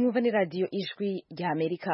mwumva ni radiyo ijwi rya amerika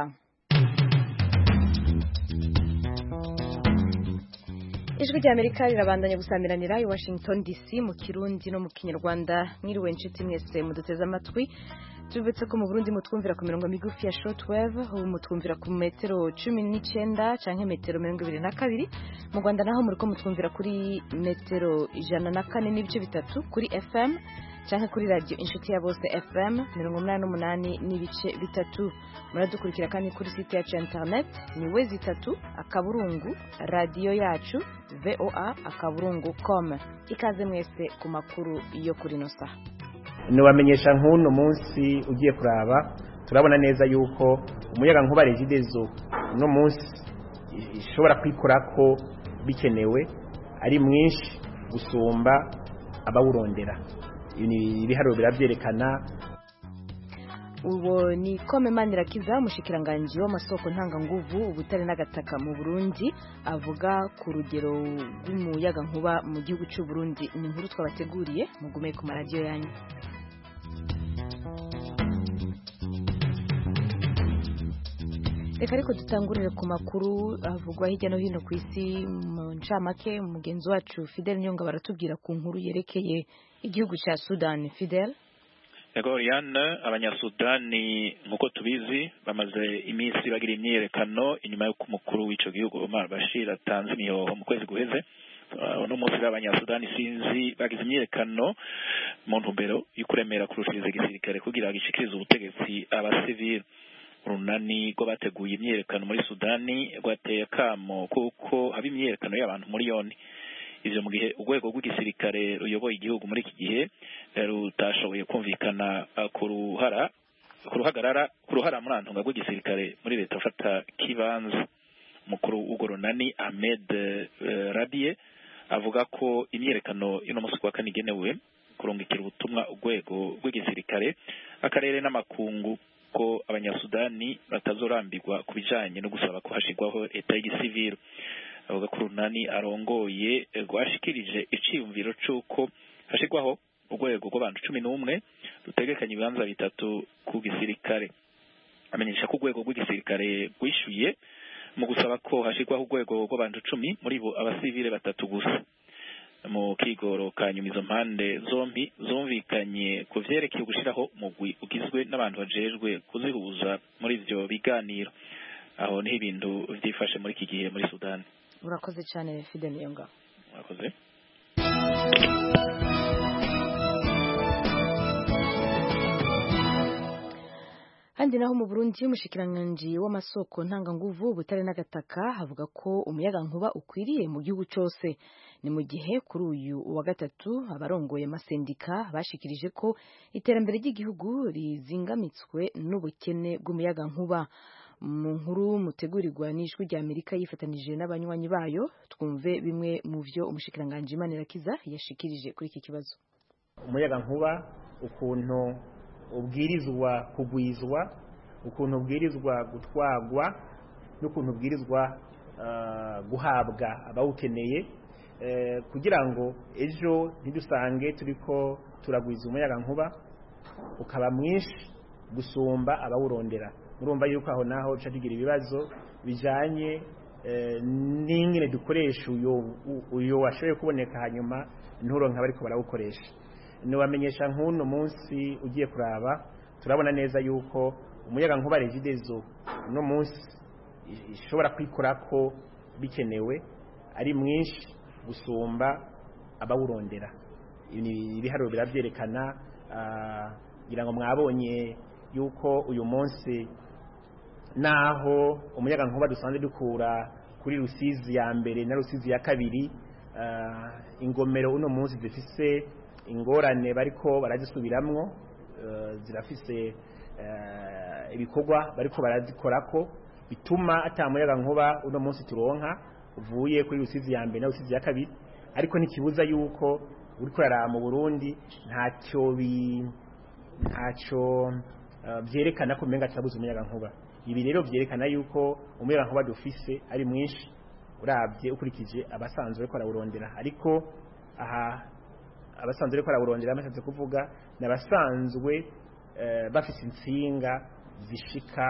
ijwi rya amerika rirabandanya gusamiranira i washington dc mu kirundi no mu kinyarwanda mwiriwe inshuti mwese muduteze amatwi tubibutse ko mu burundi mutwumvira ku mirongo migufi ya shortwave ubu mutwumvira ku metero cumi n'icyenda canke metero mirongo ibiri na kabiri mu rwanda naho muriko mutwumvira kuri metero ijana na kane n'ibice bitatu kuri fm canke kuri radio inshuti ya bose fm mirongo umunani n'umunani n'ibice bitatu muradukurikira kandi kuri site yacu ya internet ni wezi itatu akaburungu radiyo yacu voa akaburungu com ikaze mwese ku makuru yo kuri no saha nubamenyesha nk'uno munsi ugiye kuraba turabona neza yuko umuyaga nkuba regidezo uno munsi ishobora kwikora ko bikenewe ari mwinshi gusumba abawurondera ibiharuro birabyerekana uwo ni kome manirakiza umushikiranganji w'amasoko ntanganguvu ubutare n'agataka mu burundi avuga ku rugero rw'umuyaga nkuba mu gihugu cy'u Burundi ni inkuru twabateguriye mugume ku maradiyo yanyu reka ariko dutangurire ku makuru avugwa hirya no hino ku isi mu ncamake mugenzi wacu fidel nyonga baratubwira ku nkuru yerekeye igihugu cya sudan fidel yego Oriane abanyasudani nk'uko tubizi bamaze iminsi bagira imyiyerekano inyuma y'uko umukuru w'ico gihugu Omar Bashir atanze imihoho mu kwezi guheze uno munsi abanyasudani sinzi bagize imyiyerekano mu ntumbero y'ukuremera kurushiriza igisirikare kugira gishikirize ubutegetsi abasivili urunani rw'abateguye imyiyerekano muri sudani rwateye akamo kuko haba imyiyerekano y'abantu muri yoni ivyo mu gihe urwego rw'igisirikare ruyoboye igihugu muri iki gihe rutashoboye kumvikana ku ruhara ku ruhagarara ku ruhara murantunga rw'igisirikare muri leta afata kibanza umukuru w'urwo runani Ahmed uh, Radie avuga ko imyiyerekano y'uno munsi kwa kane igenewe kurungikira ubutumwa urwego rw'igisirikare akarere n'amakungu ko abanyasudani batazorambirwa ku bijanye no gusaba ko hashirwaho leta y'igisivili avuga ko urunani arongoye rwashikirije iciyumviro c'uko hashirwaho urwego rw'abantu cumi n'umwe rutegekanya ibibanza bitatu ku gisirikare amenyesha ko urwego rw'igisirikare rwishyuye mu gusaba ko hashirwaho urwego rw'abantu cumi muri bo abasivile batatu gusa mu kigoro ka nyuma izo mpande zombi zumvikanye ku vyerekeye gushiraho umugwi ugizwe n'abantu bajejwe kuzihuza muri ivyo biganiro aho niho ibintu vyifashe muri iki gihe muri sudani urakoze cyane fide niyonga urakoze handi naho mu Burundi umushikiranganji w'amasoko ntanganguvu ubutare n'agataka havuga ko umuyaga nkuba ukwiriye mu gihugu cyose ni mu gihe kuri uyu wa gatatu abarongoye amasendika bashikirije ko iterambere ry'igihugu rizingamitswe n'ubukene bw'umuyaga nkuba mu nkuru mutegurirwa n'ijwi rya Amerika yifatanije n'abanywanyi bayo twumve bimwe mu byo umushikiranganji Imanirakiza yashikirije kuri iki kibazo umuyaga nkuba ukuntu ubwirizwa kugwizwa ukuntu ubwirizwa gutwagwa n'ukuntu ubwirizwa guhabwa abawukeneye kugira ngo ejo ntidusange turiko turagwiza umuyaga nkuba ukaba mwinshi gusumba abawurondera murumva yuko aho naho duca tugira ibibazo bijanye n'ingene dukoresha uyo washoboye kuboneka hanyuma nturonka bariko barawukoresha nubamenyesha nk'uno munsi ugiye kuraba turabona neza yuko umuyaga nkuba regidezo uno munsi ishobora kwikora ko bikenewe ari mwinshi gusumba abawurondera ibiharuro birabyerekana kugira ngo mwabonye yuko uyu munsi naho umuyaga nkuba dusanzwe dukura kuri rusizi ya mbere na rusizi ya kabiri ingomero uno munsi zifise ingorane bariko barazisubiramwo zirafise ibikorwa bariko barazikorako bituma ata muyaga nkuba uno munsi turonka uvuye kuri rusizi ya mbere na rusizi ya kabiri ariko ntikibuza yuko uriko uraraba mu Burundi ntacyo bi ntacyo byerekana ko umenga turabuze umuyaga nkuba ibi rero byerekana yuko umuyaga nkuba dufise ari mwinshi urabye ukurikije abasanzwe bariko barawurondera ariko aha abasanzwe bariko barawurondera bashatse kuvuga ni abasanzwe bafise insinga zishika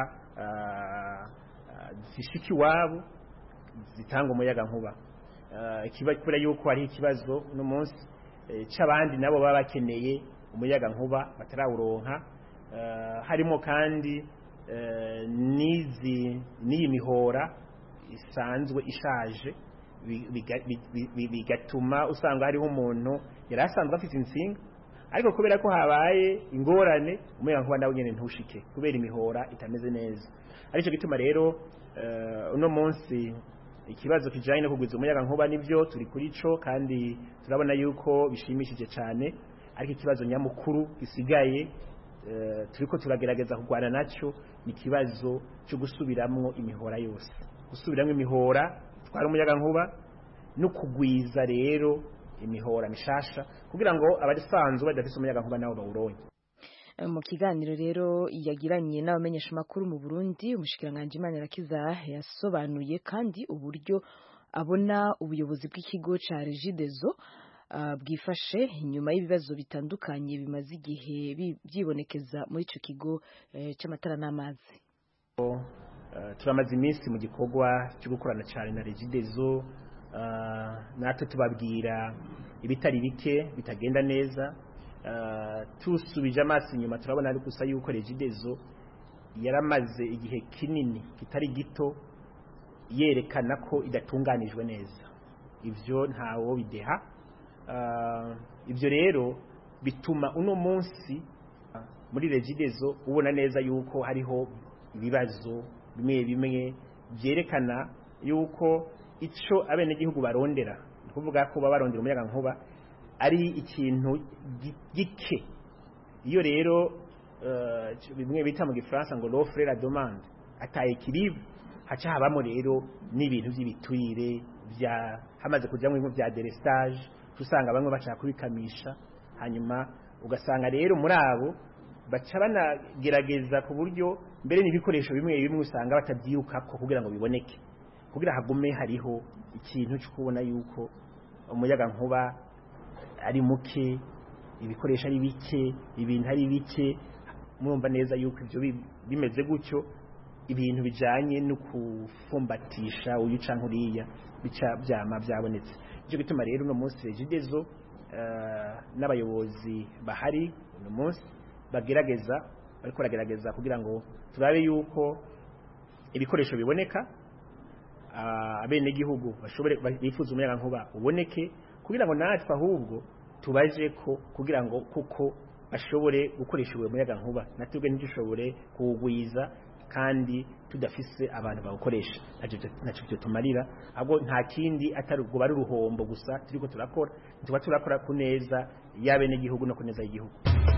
zishika iwabo zitanga umuyaga nkuba kubera yuko hari ikibazo uno munsi cy'abandi nabo baba bakeneye umuyaga nkuba batarawuronka harimo kandi n'izi n'iyi mihora isanzwe ishaje bigatuma usanga hariho umuntu yari asanzwe afite insinga ariko kubera ko habaye ingorane umuyaga nkuba nawe nyine ntushike kubera imihora itameze neza aricyo gituma rero uno munsi ikibazo kijyanye no kugwiza umuyaga nkuba nibyo turi kuri cyo kandi turabona yuko bishimishije cyane ariko ikibazo nyamukuru gisigaye turi ko turagerageza kurwana nacyo ni ikibazo cyo gusubiramo imihora yose gusubiramo imihora itwara umuyaga nkuba no kugwiza rero imihora mishasha kugira ngo abasanzwe badafite umuyaga nkuba nabo bawuronye mu kiganiro rero yagiranye n'abamenyeshamakuru mu Burundi umushikiranganje Imana Irakiza yasobanuye kandi uburyo abona ubuyobozi bw'ikigo ca Regideso bwifashe inyuma y'ibibazo bitandukanye bimaze igihe byibonekeza muri ico kigo c'amatara n'amazi turamaze iminsi mu gikorwa cyo gukorana cyane na Regideso natwe tubabwira ibitari bike bitagenda neza tusubije amaso inyuma turabona ari gusa yuko regidezo yaramaze igihe kinini kitari gito yerekana ko idatunganijwe neza ibyo ntawo bideha ibyo rero bituma uno munsi muri regidezo ubona neza yuko hariho ibibazo bimwe bimwe byerekana yuko icyo abenegihugu barondera ni ukuvuga ko baba barondera umuyaga nkuba ari ikintu gike iyo rero bimwe bita mu gifaransa ngo l'offre la demande ataye kiribu haca habamo rero n'ibintu by'ibitwire bya hamaze kujyamo ibintu bya delestage usanga bamwe bashaka kubikamisha hanyuma ugasanga rero muri abo baca banagerageza ku buryo mbere n'ibikoresho bimwe bimwe usanga batabyirukako kugira ngo biboneke kugira hagume hariho ikintu cyo kubona yuko umuyaga nkuba ari muke ibikoresho ari bike ibintu ari bike murumva neza yuko ibyo bimeze gutyo ibintu bijanye no kufumbatisha uyu canke uriya bica byama byabonetse icyo gituma rero uno munsi regidezo n'abayobozi bahari uno munsi bagerageza bariko baragerageza kugira ngo turabe yuko ibikoresho biboneka abenegihugu bashobore bifuza umuyaga nkuba uboneke kugira ngo natwe ahubwo tubaje ko kugira ngo kuko bashobore gukoresha uwo muyaga nkuba natubwe ntidushobore kuwugwiza kandi tudafise abantu bawukoresha ntacyo byo tumarira ahubwo nta kindi atari ubwo bari uruhombo gusa turiko turakora tuba turakora ku neza y'abenegihugu no ku neza y'igihugu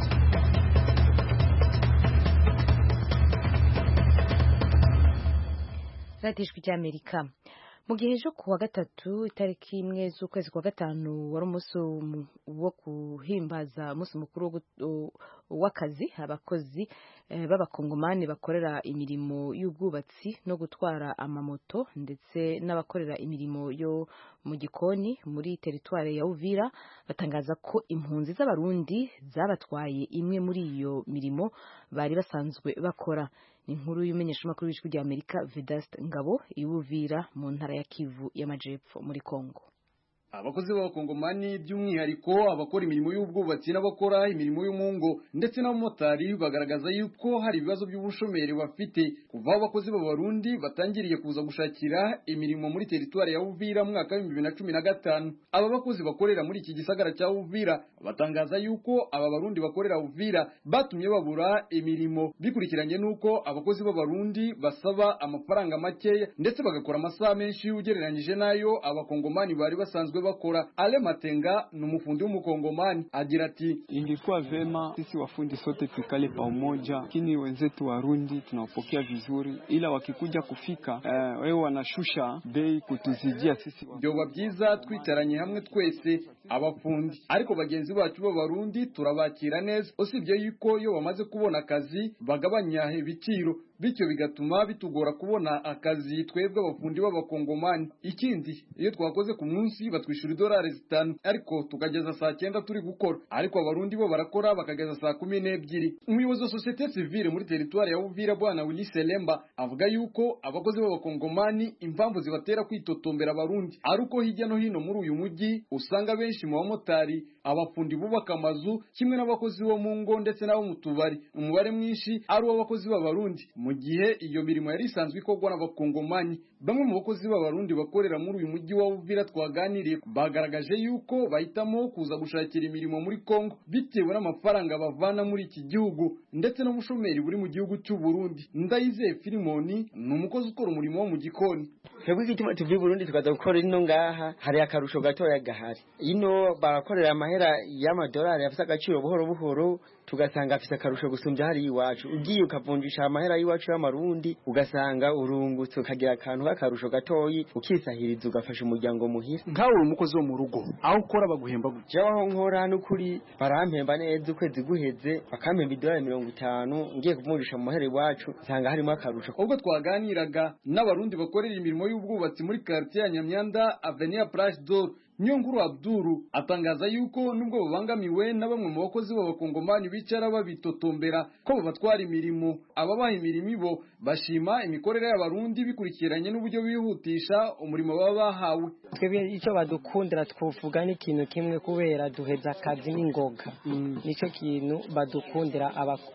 radiyo ijwi ry'amerika mu gihe ejo ku wa gatatu itariki imwe z'ukwezi kwa gatanu wari umunsi wo guhimbaza umunsi mukuru w'akazi abakozi b'abakongomani bakorera imirimo y'ubwubatsi no gutwara amamoto ndetse n'abakorera imirimo yo mu gikoni muri teritwari ya uvira batangaza ko impunzi z'abarundi zabatwaye imwe muri iyo mirimo bari basanzwe bakora ni inkuru y'umenyeshamakuru w'ijwi rya amerika vedaste ngabo iwuvira mu ntara ya kivu y'amajepfo muri kongo abakozi b'abakongomani by'umwihariko abakora imirimo y'ubwubatsi n'abakora imirimo y'umungo ndetse n'abamotari bagaragaza yuko hari ibibazo by'ubushomeri bafite kuva aho abakozi b'abarundi batangiriye kuza gushakira imirimo muri teritwari ya Uvira mu mwaka w'ibihumbi bibiri na cumi na gatanu aba bakozi bakorera muri iki gisagara cya Uvira batangaza yuko aba barundi bakorera Uvira batumye babura imirimo bikurikiranye n'uko abakozi b'abarundi basaba amafaranga makeya ndetse bagakora amasaha menshi ugereranyije n'ayo abakongomani bari basanzwe bakora Ale Matenga ni umufundi w'umukongomani agira ati ingekuwa vema sisi wafundi sote tukale pamoja, lakini wenzetu Warundi tunawapokea vizuri, ila wakikuja kufika uh, wewe wanashusha bei kutuzidia sisi. Byoba byiza twitaranye hamwe twese abafundi, ariko bagenzi bacu b'abarundi turabakira neza, usibye yuko iyo bamaze kubona akazi bagabanya ibiciro bityo bigatuma bitugora kubona akazi twebwe abafundi b'abakongomani. Ikindi iyo twakoze ku munsi twishyura idolari zitanu ariko tukageza saa cyenda turi gukora ariko abarundi bo barakora bakageza saa kumi n'ebyiri umuyobozi wa sosiyete sivile muri teritwari ya uvira bwana willy selemba avuga yuko abakozi b'abakongomani impamvu zibatera kwitotombera abarundi ari uko hirya no hino muri uyu mujyi usanga benshi mu bamotari abafundi bubaka amazu kimwe n'abakozi bo mu ngo ndetse n'abo mu tubari umubare mwinshi ari uw'abakozi b'abarundi mu gihe iyo mirimo yari isanzwe ikorwa n'abakongomani bamwe mu bakozi b'abarundi bakorera muri uyu mujyi wa uvira twaganiriye bagaragaje yuko bahitamo kuza gushakira imirimo muri kongo bitewe n'amafaranga bavana muri iki gihugu ndetse n'ubushomeri buri mu gihugu cy'u Burundi ndayizeye filimoni ni umukozi ukora umurimo wo mu gikoni twebwe igituma tuvuye i burundi tukaza gukora ino ngaha hari akarusho gatoya gahari ino barakorera amahera y'amadolari afite agaciro buhoro buhoro tugasanga afite akarusho gusumbya hari iwacu ugiye ukavunjisha amahera y'iwacu y'amarundi ugasanga urungutse ukagira akantu k'akarusho gatoyi ukisahiriza ugafasha umuryango muhira nkawe uri umukozi wo mu rugo aho ukora baguhemba gutya jewe aho nkora n'ukuri barampemba neza ukwezi guheze bakampemba idolari mirongo itanu ngiye kuvunjisha mu mahera iwacu nsanga harimo akarusho ubwo twaganiraga n'abarundi bakorera imirimo y'ubwubatsi muri quartier ya Nyamyanda Avenue Place d'Or Nyonguru Abduru atangaza yuko nubwo babangamiwe na bamwe mu bakozi b'abakongomani bicara babitotombera ko babatwara imirimo ababaha imirimo ibo bashima imikorere y'abarundi bikurikiranye n'uburyo bihutisha umurimo baba bahawe twebwe icyo badukundira twovuga ni ikintu kimwe kubera duheza akazi n'ingoga nicyo kintu badukundira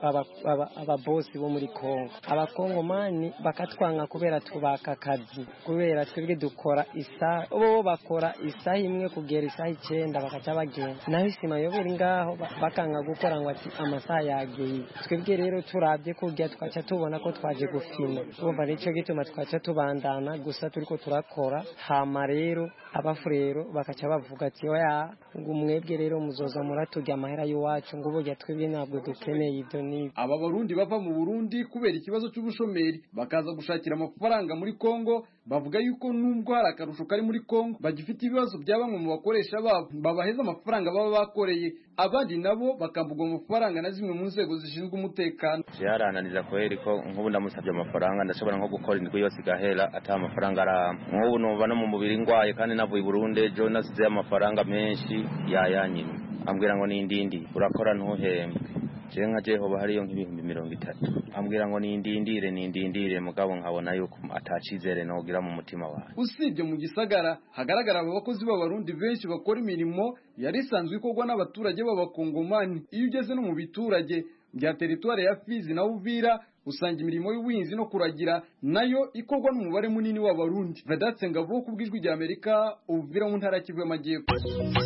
ababosi bo muri kongo abakongomani bakatwanga kubera tubaka akazi kubera twebwe dukora isaha bo bakora isaha imwe kugera isaha icyenda bakaca bagenda naho isima yobera ngaho bakanga gukora ngo ati amasaha yageye twebwe rero turabye kurya twaca tubona ko twaje gufina urumva nicyo gituma twaca tubandana gusa turiko turakora hama rero abafurero bakaca bavuga ati oya ngo mwebwe rero muzoza muraturya amahera y'iwacu ngo burya twebwe ntabwo dukeneye ibyo n'ibyo aba barundi bava mu burundi kubera ikibazo cy'ubushomeri bakaza gushakira amafaranga muri kongo bavuga yuko nubwo hari akarusho kari muri kongo bagifite ibibazo bya bamwe mu bakoresha babo babaheza amafaranga baba bakoreye abandi nabo bakambugwa amafaranga na zimwe mu nzego zishinzwe umutekano byarananiza kweri ko nk'ubu ndamusabye amafaranga ndashobora nko gukora indwi yose igahera ata amafaranga arama nk'ubu numva no mu mubiri ngwaye kandi navuye i burundi ejo nasizeyo amafaranga menshi yayanyimye ambwira ngo nindindi urakora ntuhembwe jewe nka jehoba hariyo nk'ibihumbi mirongo itatu ambwira ngo nindindire nindindire mugabo nkabona yuko atacizere nogira mu mutima wawe usibye mu gisagara hagaragara aba bakozi b'abarundi benshi bakora imirimo yari isanzwe ikorwa n'abaturage b'abakongomani iyo ugeze no mu biturage bya teritwari ya fizi na uvira usanga imirimo y'ubuhinzi no kuragira nayo ikorwa n'umubare munini w'abarundi vedatse ngabo ku bw'ijwi rya amerika uvira mu ntara ya kivu y'amajyepfo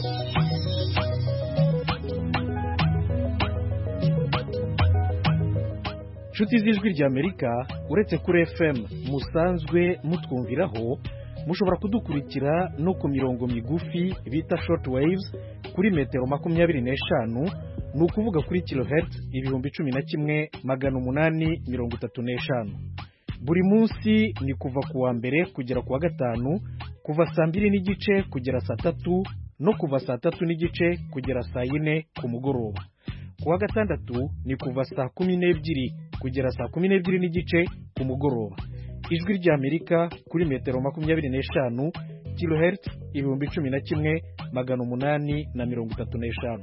inshuti z'ijwi ry'amerika uretse kuri fm musanzwe mutwumviraho mushobora kudukurikira no ku mirongo migufi bita short waves kuri metero makumyabiri n'eshanu ni ukuvuga kuri kilohertz ibihumbi cumi na kimwe magana umunani mirongo itatu n'eshanu buri munsi ni kuva ku wa mbere kugera ku wa gatanu kuva saa mbiri n'igice kugera saa tatu no kuva saa tatu n'igice kugera saa yine ku mugoroba ku wa gatandatu ni kuva saa kumi n'ebyiri kugera saa kumi n'ebyiri n'igice ku mugoroba ijwi ry'amerika kuri metero makumyabiri n'eshanu kilohertz ibihumbi cumi na kimwe magana umunani na mirongo itatu n'eshanu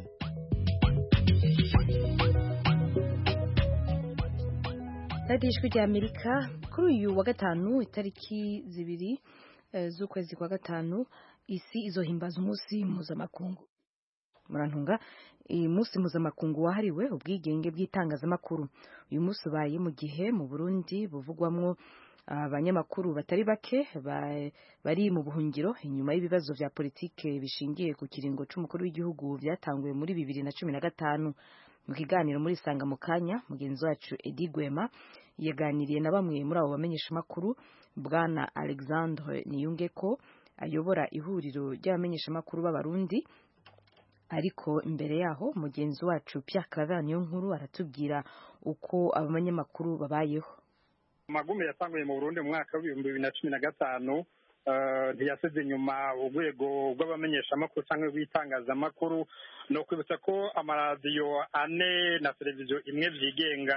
radiyo ijwi ry'amerika kuri uyu wa gatanu itariki zibiri z'ukwezi kwa gatanu isi izohimbaza umunsi mpuzamakungu murantunga iyi munsi mpuzamakungu wahariwe ubwigenge bw'itangazamakuru uyu munsi ubaye mu gihe mu burundi buvugwamo abanyamakuru batari bake bari mu buhungiro inyuma y'ibibazo bya politike bishingiye ku kiringo cy'umukuru w'igihugu byatanguwe muri bibiri na cumi na gatanu mu kiganiro muri isanga mu kanya mugenzi wacu edi gwema yaganiriye na bamwe muri abo bamenyeshamakuru bwana alexandre niyungeko ayobora ihuriro ry'abamenyeshamakuru b'abarundi ariko imbere yaho mugenzi wacu Pierre Claver niyo nkuru aratubwira uko abanyamakuru babayeho amagume yatanguye mu Burundi mu mwaka w'ibihumbi bibiri na cumi na gatanu ntiyasize inyuma urwego rw'abamenyeshamakuru cyangwa rw'itangazamakuru ni ukwibutsa ko amaradiyo ane na televiziyo imwe byigenga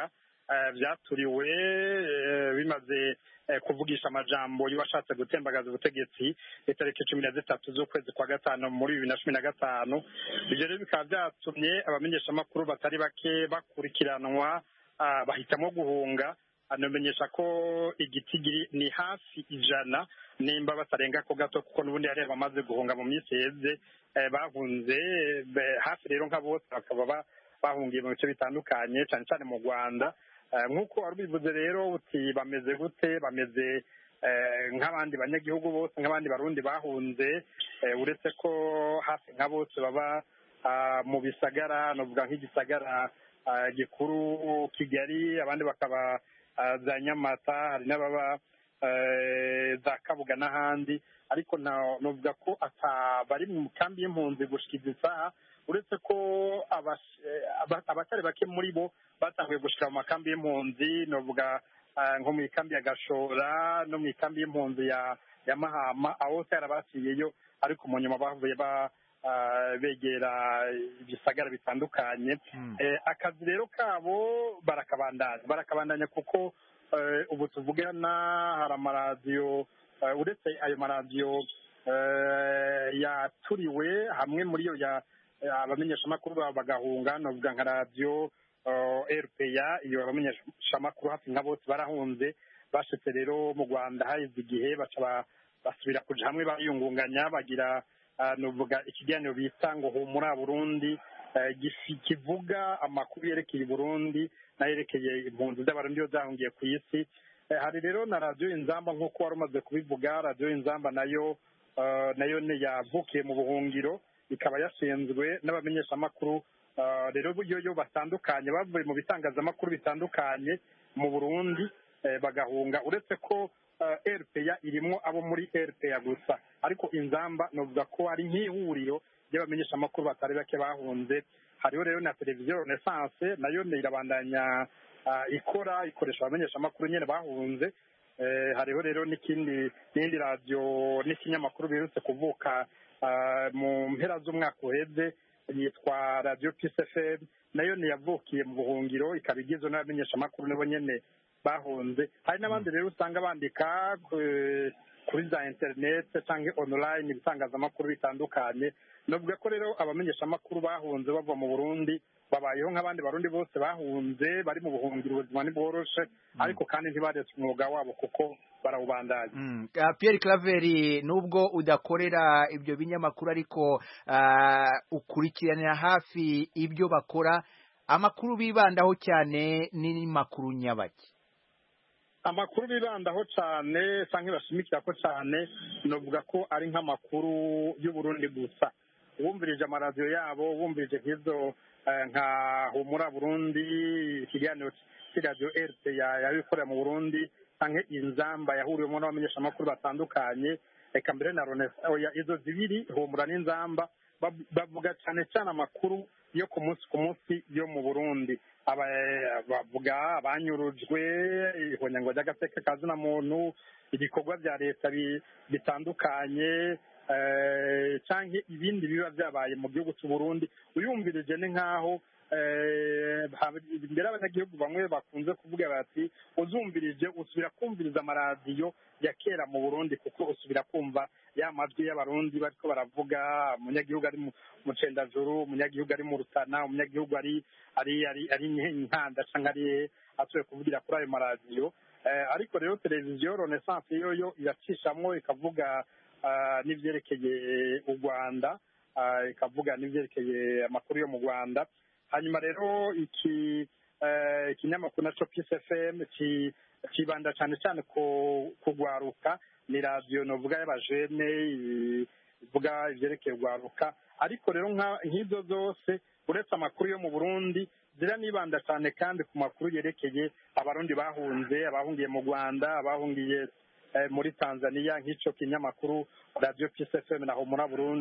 byaturiwe bimaze kuvugisha amajambo y'uwashatse gutembagaza ubutegetsi itariki cumi na zitatu z'ukwezi kwa gatanu muri bibiri na cumi na gatanu ibyo rero bikaba byatumye abamenyeshamakuru batari bake bakurikiranwa bahitamo guhunga anamenyesha ko igitigiri ni hafi ijana nimba batarenga ko gato kuko n'ubundi yari bamaze guhunga mu minsi yeze bahunze hafi rero nka bose bakaba bahungiye mu bice bitandukanye cyane cyane mu rwanda nk'uko wari ubivuze rero uti bameze gute bameze nk'abandi banyagihugu bose nk'abandi barundi bahunze uretse ko hafi nka bose baba mu bisagara navuga nk'igisagara gikuru kigali abandi bakaba za nyamata hari n'ababa za kabuga n'ahandi ariko navuga ko bari mu kambi y'impunzi gushikiza isaha uretse ko abatari bake muri bo batanguye gushyira mu makambi y'impunzi navuga nko mu ikambi ya gashora no mu ikambi y'impunzi ya mahama aho hose yarabaciyeyo ariko mu nyuma bavuye begera ibisagara bitandukanye akazi rero kabo barakabandanya barakabandanya kuko ubu tuvugana hari amaradiyo uretse ayo maradiyo yaturiwe hamwe muri yo abamenyeshamakuru bagahunga navuga nka radiyo rpa iyo abamenyeshamakuru hafi nka bose barahunze bashitse rero mu rwanda haheze igihe baca basubira kuja hamwe bariyungunganya bagira nuvuga ikiganiro bita ngo humura burundi kivuga amakuru yerekeye burundi n'ayerekeye impunzi z'abarundi iyo zahungiye ku isi hari rero na radiyo inzamba nk'uko wari umaze kubivuga radiyo inzamba nayo nayo yavukiye mu buhungiro ikaba yashinzwe n'abamenyeshamakuru rero yo batandukanye bavuye mu bitangazamakuru bitandukanye mu burundi bagahunga uretse ko rpa irimo abo muri rpa gusa ariko inzamba navuga ko ari nk'ihuriro ry'abamenyeshamakuru batari bake bahunze hariho rero na televiziyo renaissance nayo irabandanya ikora ikoresha abamenyeshamakuru nyine bahunze hariho rero n'ikindi n'indi radiyo n'ikinyamakuru biherutse kuvuka mu mpera z'umwaka uheze yitwa radiyo pcfm nayo ntiyavukiye mu buhungiro ikaba igizwe n'abamenyeshamakuru nabo nyine bahunze hari n'abandi rero usanga bandika kuri za interineti cyangwa online ibitangazamakuru bitandukanye navuga ko rero abamenyeshamakuru bahunze bava mu burundi babayeho nk'abandi barundi bose bahunze bari mu buhungiro ubuzima ntibworoshe ariko kandi ntibaretse umwuga wabo kuko barawubandanya Pierre Claver nubwo udakorera ibyo binyamakuru ariko ukurikiranira hafi ibyo bakora amakuru bibandaho cyane ni makuru nyabaki amakuru bibandaho cyane cyangwa bashimikira ko cyane navuga ko ari nk'amakuru y'uburundi gusa wumvirije amaradiyo yabo wumvirije nk'izo nka humura burundi ikiganiro cy'iradiyo erite yabikorera mu burundi cyangwa inzamba yahuriwemo n'abamenyeshamakuru batandukanye reka mbere na ronesa izo zibiri humura n'inzamba bavuga cyane cyane amakuru yo ku munsi ku munsi yo mu burundi bavuga abanyurujwe ihonyango ry'agateka ka zina muntu ibikorwa bya leta bitandukanye cyangwa ibindi biba byabaye mu gihugu cy'u Burundi uyumvirije ni nk'aho imbere abanyagihugu bamwe bakunze kuvuga bati uzumvirije usubira kumviriza amaradiyo ya kera mu burundi kuko usubira kumva ya majwi y'abarundi bariko baravuga umunyagihugu ari mu cendajuru umunyagihugu ari mu rutana umunyagihugu ari ari ari ari inkanda cyangwa ari asuye kuvugira kuri ayo maradiyo ariko rero televiziyo renaissance yoyo iracishamwo ikavuga n'ibyerekeye u rwanda ikavuga n'ibyerekeye amakuru yo mu rwanda hanyuma rero iki ikinyamakuru naco peace fm kibanda cyane cyane ku kugwaruka ni radiyo novuga y'abajene ivuga ibyerekeye urwaruka ariko rero nk'izo zose uretse amakuru yo mu burundi zira nibanda cyane kandi ku makuru yerekeye abarundi bahunze abahungiye mu rwanda abahungiye muri tanzania nk'icyo kinyamakuru radiyo peace fm na humura burundi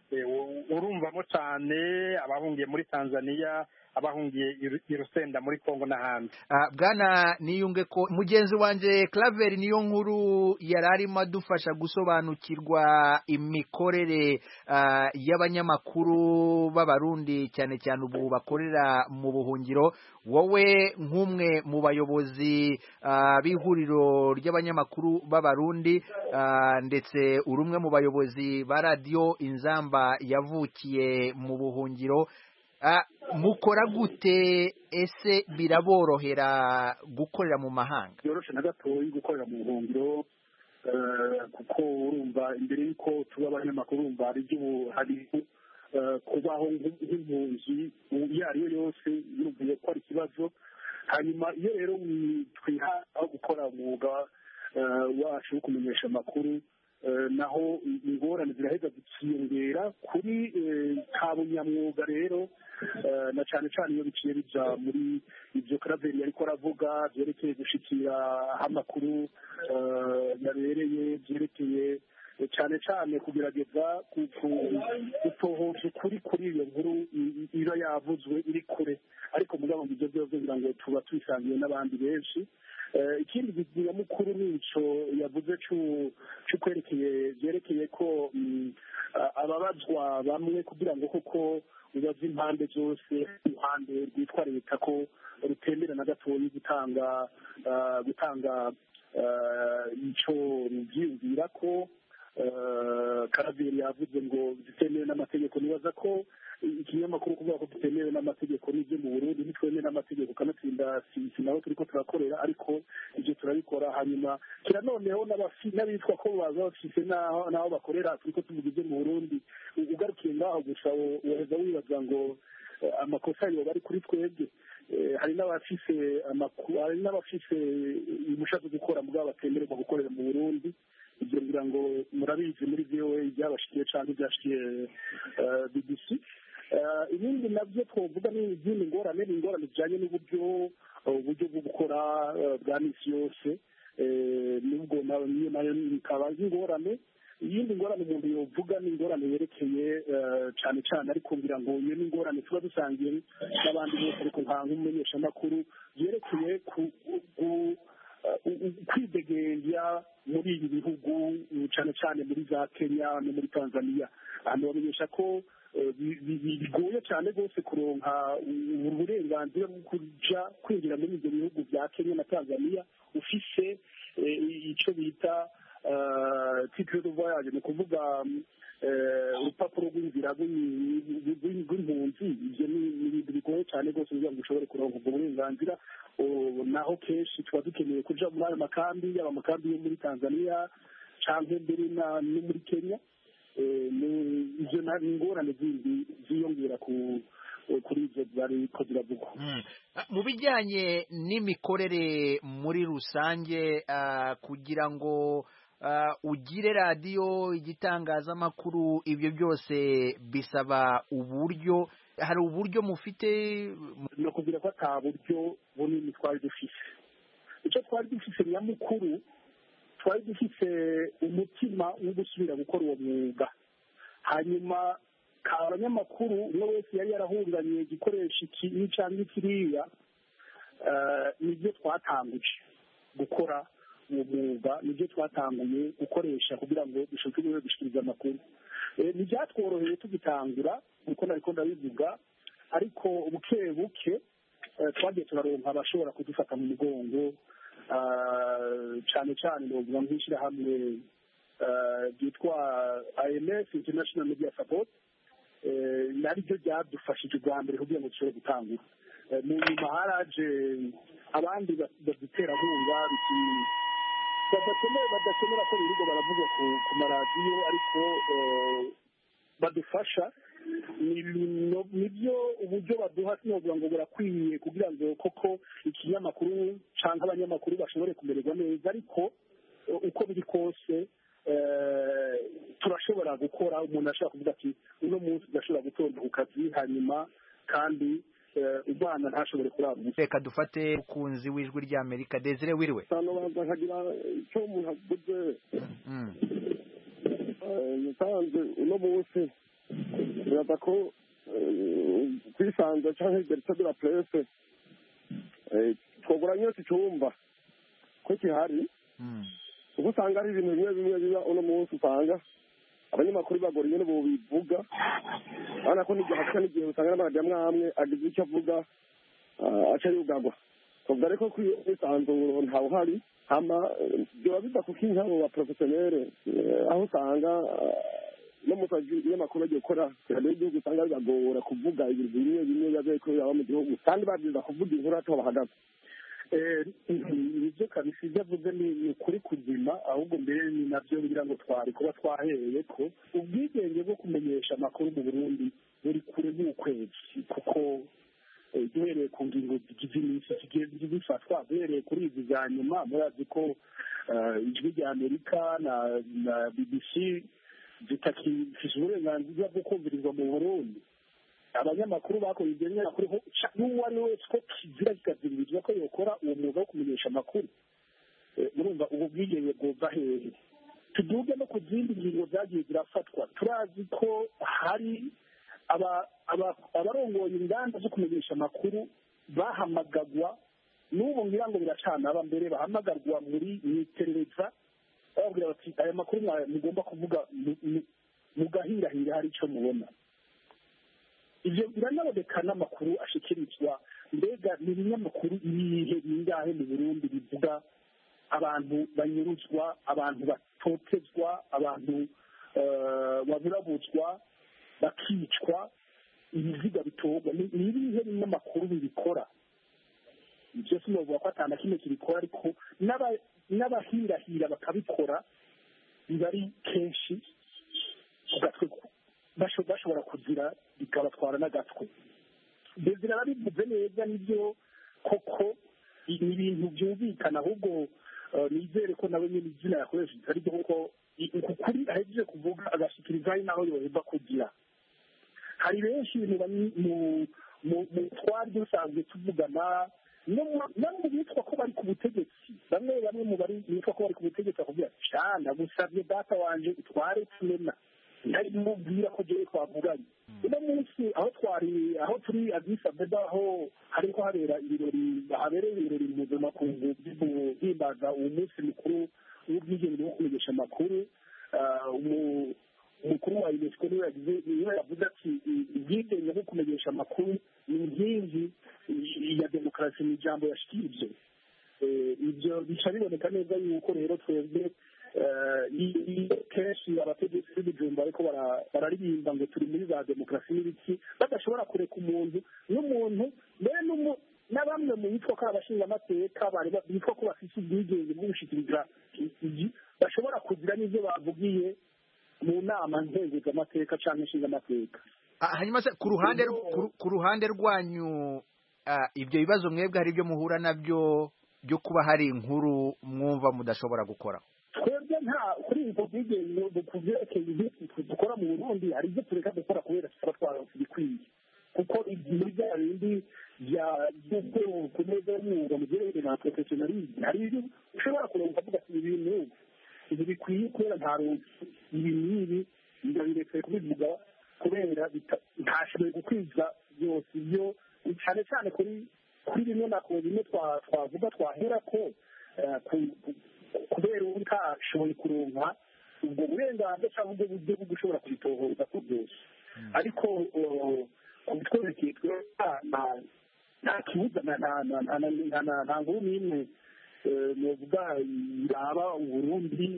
urumvamo cyane abahungiye muri tanzania abahungiye i rusenda muri congo n'ahandi bwana niyunge ko mugenzi wanjye claver niyo nkuru yari arimo adufasha gusobanukirwa imikorere y'abanyamakuru b'abarundi cyane cyane ubu bakorera mu buhungiro wowe nk'umwe mu bayobozi b'ihuriro ry'abanyamakuru b'abarundi ndetse uri umwe mu bayobozi ba radiyo inzamba yavukiye mu buhungiro mukora gute ese biraborohera gukorera mu mahanga byoroshye na gatoya gukorera mu buhungiro kuko urumva imbere y'uko tuba abanyamakuru urumva hari ibyo hari kubaho nk'impunzi iyo ari yo yose yumviye ko ari ikibazo hanyuma iyo rero twiha aho gukora umwuga wacu wo kumenyesha amakuru naho ingorane ziraheza zikiyongera kuri kabunyamwuga rero na cyane cyane iyo biciye bija muri ibyo karaveri ariko aravuga byerekeye gushikira aho amakuru yabereye byerekeye cyane cyane kugerageza gutohoza ukuri kuri iyo nkuru iba yavuzwe iri kure ariko mugabo ngo ibyo byose kugira ngo tuba tubisangiye n'abandi benshi ikindi nyamukuru ni ico yavuze c'ukwerekeye byerekeye ko ababazwa bamwe kugira ngo koko ubaze impande zose uruhande rwitwa leta ko rutemera na gatoya gutanga gutanga ico ruvyiyumvira ko karaveri yavuze ngo zitemewe n'amategeko nibaza ko ikinyamakuru kuvuga ko dutemewe n'amategeko n'ibyo mu burundi ntitwemewe n'amategeko kanatsinda si naho turiko turakorera ariko ibyo turabikora hanyuma kira noneho n'abitwa ko baza bafise n'aho bakorera turiko tuvuga ibyo mu burundi ugarukiye ngaho gusa woheza wibaza ngo amakosa yoba ari kuri twebwe hari n'abafise hari n'abafise impushya zo gukora mugabo batemererwa gukorera mu burundi ibyo ngira ngo murabizi muri voa ibyabashikiye cyangwa ibyashikiye bbc ibindi nabyo twavuga ni izindi ngorane ni ingorane zijyanye n'uburyo uburyo bwo gukora bwa misi yose nubwo niyo nayo bikaba ari ingorane iyindi ngorane umuntu yovuga ni ingorane yerekeye cyane cyane ariko ngira ngo iyo ni ingorane tuba dusangiye n'abandi bose ariko nka nk'umumenyeshamakuru yerekeye kwidegembya muri ibi bihugu cyane cyane muri za kenya no muri tanzania ahantu bamenyesha ko bigoye cyane rwose kuronka uburenganzira bwo kuja kwinjira muri ibyo bihugu bya kenya na tanzania ufise icyo bita titre de voyage ni ukuvuga urupapuro rw'inzira rw'impunzi ibyo ni ibintu bigoye cyane rwose kugira ngo ushobore kuronka ubwo burenganzira naho kenshi tuba dukeneye kuja muri ayo makambi yaba amakambi yo muri tanzania cyangwa mbere no muri kenya izo ni ingorane zindi ziyongera ku kuri ibyo zariko ziravugwa mu bijyanye n'imikorere muri rusange kugira ngo ugire radiyo igitangazamakuru ibyo byose bisaba uburyo hari uburyo mufite ni ukubwira ko ata buryo bunini twari dufise icyo twari dufise nyamukuru twari dufise umutima wo gusubira gukora uwo mwuga hanyuma abanyamakuru umwe wese yari yarahunganye igikoresho iki cyangwa kiriya nibyo twatanguje gukora uwo mwuga nibyo twatanguye gukoresha kugira ngo dushobore gushyikiriza amakuru ntibyatworoheye tugitangura kuko nariko ndabivuga ariko buke buke twagiye turaronka abashobora kudufata mu mugongo cyane cyane novuga nk'ishyirahamwe ryitwa IMF International Media Support naryo ryadufashije ubwa mbere kugira ngo dushobore gutangura mu nyuma haraje abandi baduterankunga badakenera ko birirwa baravugwa ku maradiyo ariko badufasha nibyo uburyo baduha sinovuga ngo burakwiye kugira ngo koko ikinyamakuru cyangwa abanyamakuru bashobore kumererwa neza ariko uko biri kose turashobora gukora umuntu ashobora kuvuga ati uno munsi udashobora gutonda ku kazi hanyuma kandi umwana ntashobore kurara ubusa reka dufate umukunzi w'ijwi ry'amerika desire wiriwe hano banza nkagira icyo umuntu aguze musanze uno munsi biraza ko eh, kwisanza cyangwa liberite de la presse eh, twogura nyose icyumba ko gihari kuko usanga ari ibintu bimwe bimwe biba uno munsi usanga abanyamakuru bagora ingene bobivuga urabona ko n'igihe hasa n'igihe usanga n'amaradiyo amwe amwe agize icyo avuga ah, aca yugagwa twavuga ariko ko iyo mwisanzuro ntawuhari hama eh, biba biva kuko inkabo ba porofesiyonere aho usanga ah, no mu kazi ibinyamakuru bagiye gukora radiyo y'igihugu usanga bibagora kuvuga ibintu bimwe bimwe biba biriko biraba mu gihugu kandi babyiza kuvuga inkuru ataho bahagaze ibyo kabisa ibyo avuze ni ni ukuri kuzima ahubwo mbere ni nabyo ngira ngo twari kuba twahereye ko ubwigenge bwo kumenyesha amakuru mu burundi buri kure n'ukwezi kuko eh, duhereye ku ngingo zigize iminsi zigiye zifatwa duhereye kuri izi za nyuma murazi ko eh, ijwi rya amerika na na bbc zitakifise uburenganzira bwo kumvirizwa mu burundi abanyamakuru bakoze ibyo binyamakuru ho ca- n'uwo ari we wese ko kizira kikaziririzwa ko yokora uwo mwuga wo kumenyesha amakuru Eh, murumva ubu bwigenge bwova hehe tuduge no ku zindi ngingo zagiye zirafatwa turazi ko hari aba- aba- abarongoye inganda zo kumenyesha amakuru bahamagagwa n'ubu ngira ngo biracanaba mbere bahamagarwa muri mu iperereza bababwira bati aya makuru mwa- mugomba kuvuga mu- mu- mugahirahira hari icyo mubona ibyo biranaboneka n'amakuru ashikirizwa mbega ni ibinyamakuru ibihe bingahe mu burundi bivuga abantu banyuruzwa abantu batotezwa abantu eh, baburabuzwa bakicwa ibiziga bitorwa ni ni ibihe binyamakuru bibikora ibyo sinovuga ko atana kimwe kibikora ariko n'aba- n'abahirahira bakabikora biba ari kenshi ugatwe basho- bashobora kugira bikabatwara n'agatwe bezira arabivuze neza nibyo koko i- ni ibintu byumvikana ahubwo eh, nizere ko nawe nyine izina yakoresheje ari byo kuko i- ukuri ahejeje kuvuga agashikiriza ari naho yoheza kugira hari benshi mu bani- mu- mu mu twari dusanzwe tuvugana no mu- no mu bitwa ko bari ku butegetsi bamwe bamwe mu bari bitwa ko bari ku butegetsi bakubwira cana gusabye data wanje utware tumena ntari mubwira ko jewe twavuganye uno munsi aho twari aho turi Addis Abeba aho hariko habera ibirori habereye ibirori mpuzamakungu byo guhimbaza uwo munsi mukuru w'ubwigenge bwo kumenyesha amakuru ah, umu- umukuru wa unesco niwe yagize niwe yavuze ati ubwigenge bwo kumenyesha amakuru ni inkingi ya demokarasi mu ijambo yashikirije Eh, ibyo bica biboneka neza yuko rero twebwe eh, i- i- kenshi abategetsi b'ibijumba ariko bara- bararirimba ngo turi muri za demokarasi n'ibiki badashobora kureka umuntu n'umuntu mbere n'umu- na bamwe mu bitwa ko abashinga amateka bari ba- bitwa ko bafite ubwigenge bwo gushikiriza igi bashobora kugira n'ibyo bavugiye mu nama nkenguzamateka cyangwa nshingamateka Ah, hanyuma se ku ruhande ku- ku ruhande rwanyu ah, ibyo bibazo mwebwe hari ibyo muhura nabyo byo kuba hari inkuru mwumva mudashobora gukora twebwe nta kuri ubwo bwigenge ku byerekeye ibyo dukora mu burundi hari ibyo tureka gukora kubera tuba twaronse ibikwiye kuko ibintu bya bindi bya by'ubwoko ku meza y'umwuga mu byerekeye na professionalisme hari ibyo ushobora kuronka ukavuga ati ibi bintu ibi bikwiye kubera nta ronse ibi n'ibi ndabiretse kubivuga kubera bita- ntashoboye gukwiza byose ibyo cyane cyane kuri kuri bimwe na ku bimwe twa- twavuga twahera ko eh, ku- ku- kubera ubu ntashoboye kuronka ubwo burenganzira cyangwa ubwo buryo bwo gushobora kubitohoza ko byose ariko eh, ku bitwerekeye twe nta- nta- nta kibuza na- na- na- na- na- na- na- nta nkuru n'imwe eh, novuga yaba uburundi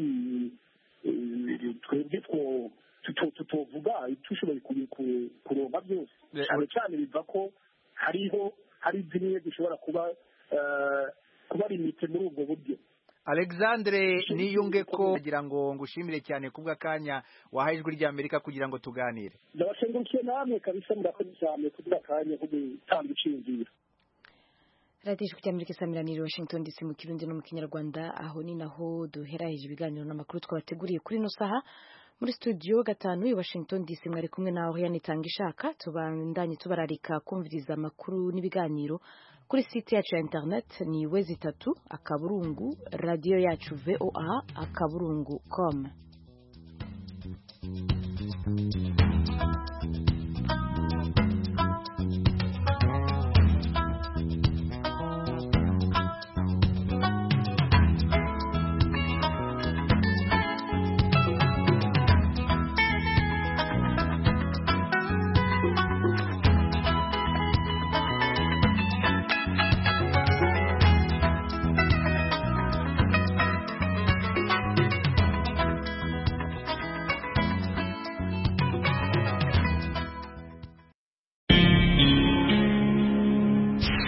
eh, twebwe two tuto- tutovuga tushoboye kubi- ku- kuronka byose cyane cyane biva ko hariho hari zimwe zishobora kuba eh, kuba limite muri ubwo buryo alexandre niyunge ko kugira ngo ngushimire cyane kubw'akanya wahaye ijwi ry'amerika kugira ngo tuganire ndabashengukiye namwe kabisa murakoze cyane kugira akanya ko gutanga iciyumviro radiyo ijwi ry'amerika isamiraniye washington dc mu kirundi no mu kinyarwanda aho ni naho duheraheje ibiganiro n'amakuru twabateguriye kuri ino saha muri studio gatanu i washington dc mwari kumwe nawe yanitanga ishaka tubandanye tubararika kumviriza amakuru n'ibiganiro kuri site yacu ya internet ni wezi itatu akaburungu radiyo yacu voa akaburungu com